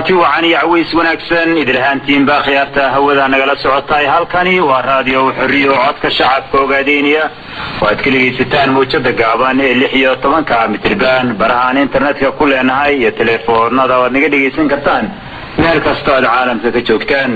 kulanti wacan iyo caways wanaagsan idilhaantiinba khiyaarta hawada nagala socotaay halkani waa raadiyo xoriyo codka shacabka ogaadeynaya waaad ka dhegaysataan mawjada gaaban ee lix iyo tobanka mitriban barahaan internetka ku leenahay iyo telefoonada waad naga dhegaysan kartaan meel kastoo aad caalamka ka joogtaan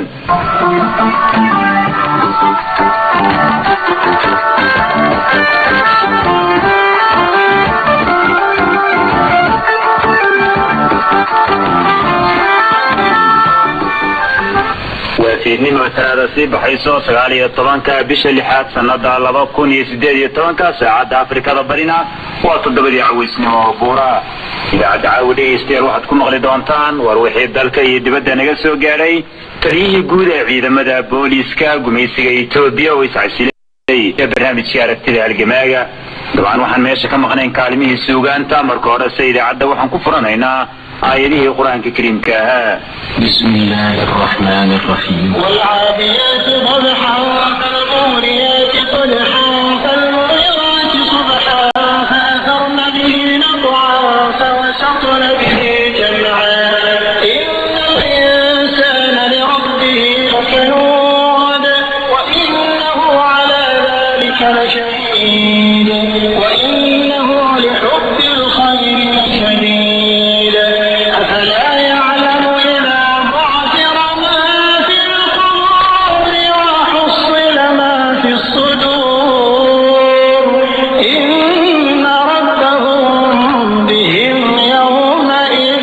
waa fiidnimo talaada sii baxayso sagaal iyo tobanka bisha lixaad sanada laba kun iyo sideed iyo tobanka saacadda afrikada barina waa toddobadii cawaysnimo oo buura idaacadda caawi dhegaystayaal waxaad ku maqli doontaan war wixii dalka iyo dibadda naga soo gaadhay taliyihii guud ee ciidamada booliiska gumaysiga etoobiya oo iscasilay barnaamijkii aragtida halgamaaga dabcan waxaan meesha ka maqnayn kaalimihii suugaanta marka horese idaacadda waxaan ku furanaynaa aayadihii qur-aanka kariimka ahaa بسم الله الرحمن الرحيم والعاديات ضبحا فالموريات قدحا فالمغيرات صبحا فأثرن به نقعا فوسطن به جمعا إن الإنسان لربه لكنود وإنه على ذلك لشهيد وإنه لحب الخير لشديد أفلا يعلم إذا بعثر ما في القبور وحصل ما في الصدور إن ربهم بهم يومئذ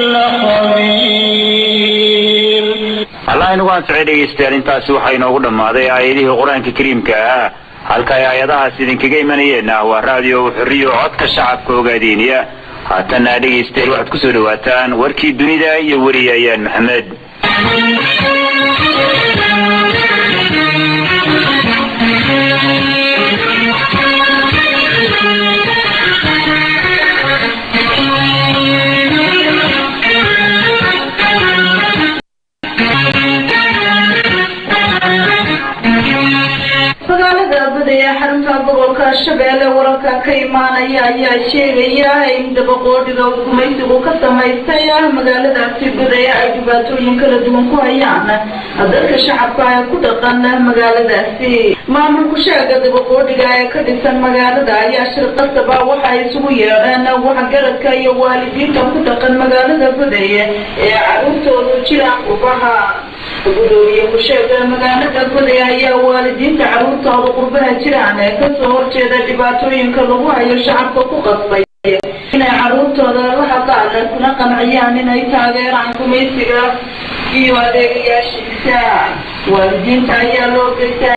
لخبير allah inagu ansixay dhegaystayaal intaasi waxaa inoogu dhammaaday aayadihii qur-aanka kariimka ahaa halka ay aayadahaas idinkaga imanayeenna waa raadiyo xoriyo codka shacabka ogaadeynaya haatanna dhegaystayaal waxaad kusoo dhawaataan warkii dunida iyo wariyayaan maxamed magaalada abada ee xarunta gobolka shabeelle wararka ka imaanaya ayaa sheegaya in dabaqoodhiga uu gumaysigu ka samaystay magaaladaasi guday ay dhibaatooyin kala duwan ku hayaan dadka shacabka ee ku dhaqan magaaladaasi maamulku sheega dabaqoodhiga ee ka dhisan magaalada ayaa shir qasaba waxa ay isugu yeedheen waxgaradka iyo waalidiinta ku dhaqan magaalada guday ee caruurtoodu jiraan qurbaha gudoomiye ku-sheega magaalada guday ayaa waalidiinta caruurtooda qurbaha jiraan ee kasoo horjeeda dhibaatooyinka lagu hayo shacabka ku qasbay inay caruurtooda la hadlaan kuna qanciyaan inay taageeraan gumaysiga iyo adeegayaashiisa waalidiinta ayaa loo geysta